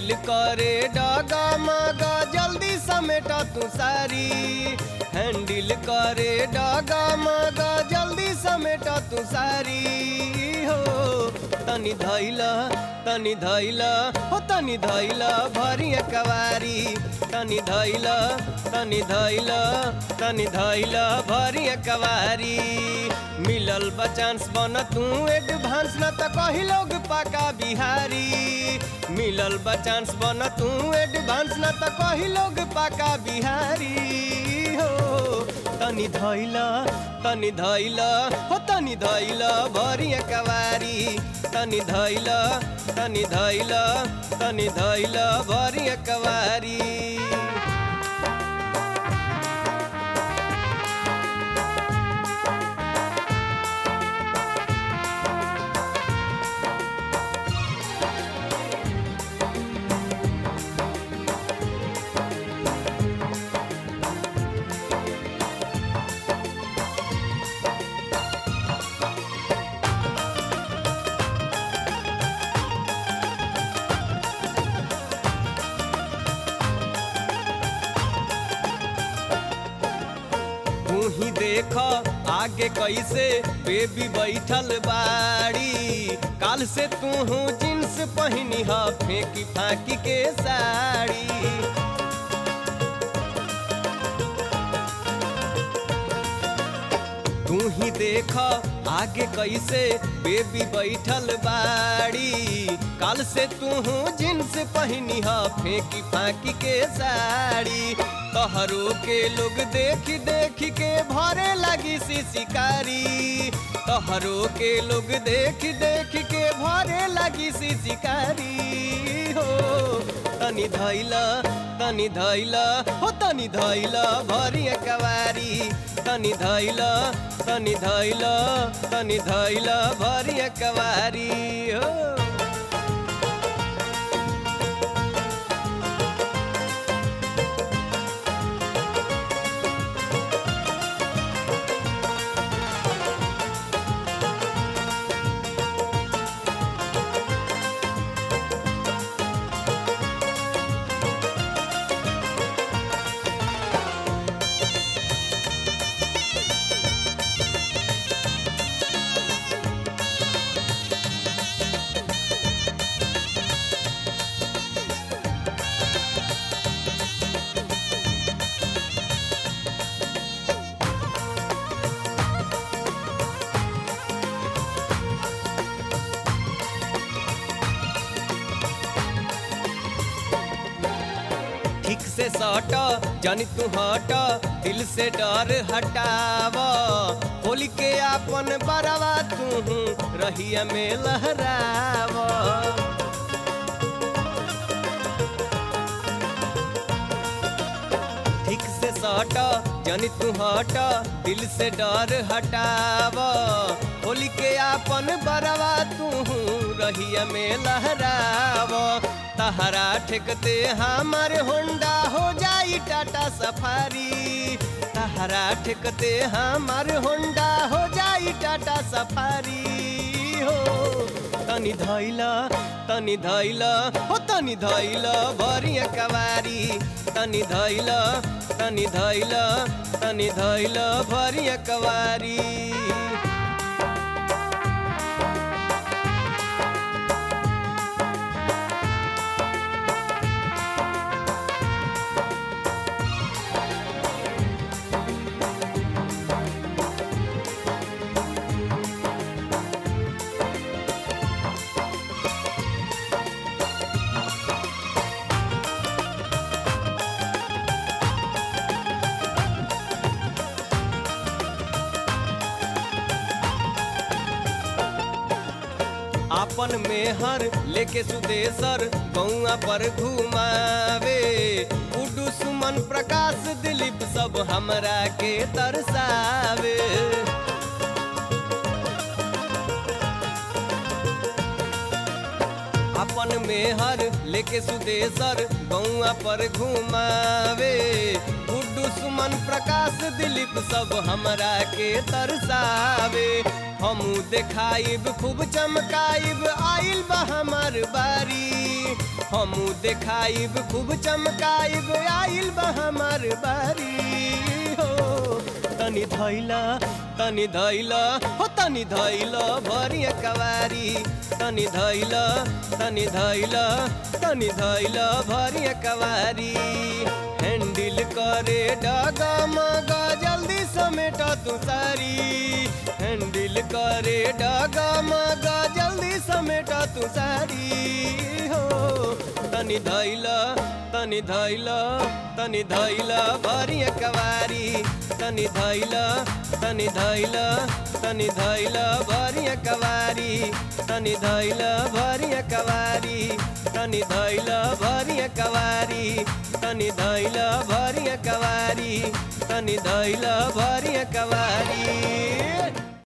handle करे डगा मगा जल्दी समेट तू सारी हैंडल करे डगा मगा जल्दी समेट तू सारी हो तनी धैला तनी धैला हो तनी धैला भरी कवारी तनी धैला तनी धैला तनी धैला भरी कवारी मिलल बचांस बन तू एडवांस न त कही लोग पाका बिहारी मिलल बचांस बन तू एडवांस न त कही लोग पाका बिहारी हो तनी धैला तनी धैला हो तनी धैला भरी कवारी तनी धैला तनी धैला तनी धैला भरी कवारी तू ही देख आगे कैसे बेबी बैठल बाड़ी काल से तू हूँ जींस पहनी ह फेंकी फाकी के साड़ी तू ही देख आगे कैसे बेबी बैठल बाड़ी काल से तू हूँ जींस पहनी ह फेंकी फाकी के साड़ी तहरो के लोग देख देख के भरे लगी सी शिकारी तहरो के लोग देख देख के भरे लगी सी शिकारी हो तनी धैला तनी धैला हो तनी धैला भरी कवारी तनी धैला तनी धैला तनी धैला भरी कवारी हो ठीक से सट जानी तू हट दिल से डर हटाव होली के आपन बरवा तू रहिया में लहराव ठीक से सट जानी तू हट दिल से डर हटाव होली के आपन बरवा तू रहिया में लहराव तहरा ठेकते हमारे होंडा हो जाई टाटा सफारी तहरा ठेकते हमारे होंडा हो जाई टाटा सफारी हो तनी धैला तनी धैला हो तनी धैला भरी कवारी तनी धैला तनी धैला तनी धैला भरी कवारी आपन मेहर लेके सुदेशर गौआ पर घुमावे उडू सुमन प्रकाश दिलीप सब हमरा के तरसावे अपन मेहर लेके सुदेशर गौआ पर घुमावे गुड्डू सुमन प्रकाश दिलीप सब हमरा के तरसावे हमू देखाइब खूब चमकाइब आइल बा हमार बारी हमू देखाइब खूब चमकाइब आइल बा हमार बारी हो तनी धैला तनी धैला हो तनी धैला भरिया कवारी तनी धैला तनी धैला तनी धैला भरिया कवारी हैंडल करे डगा मगा जल्दी समेट तू सारी हैंडल करे डगा मगा जल्दी समेट तू सारी हो तनी धैला तनी धैला तनी धैला भरिया कवारी तनी धैला तनी धैला तनी धैला भरिया कवारी तनी धैला भरिया कवारी तनी धैला भरिया कवारी तनी धैला भरिया कवारी तनी धैला भरिया कवारी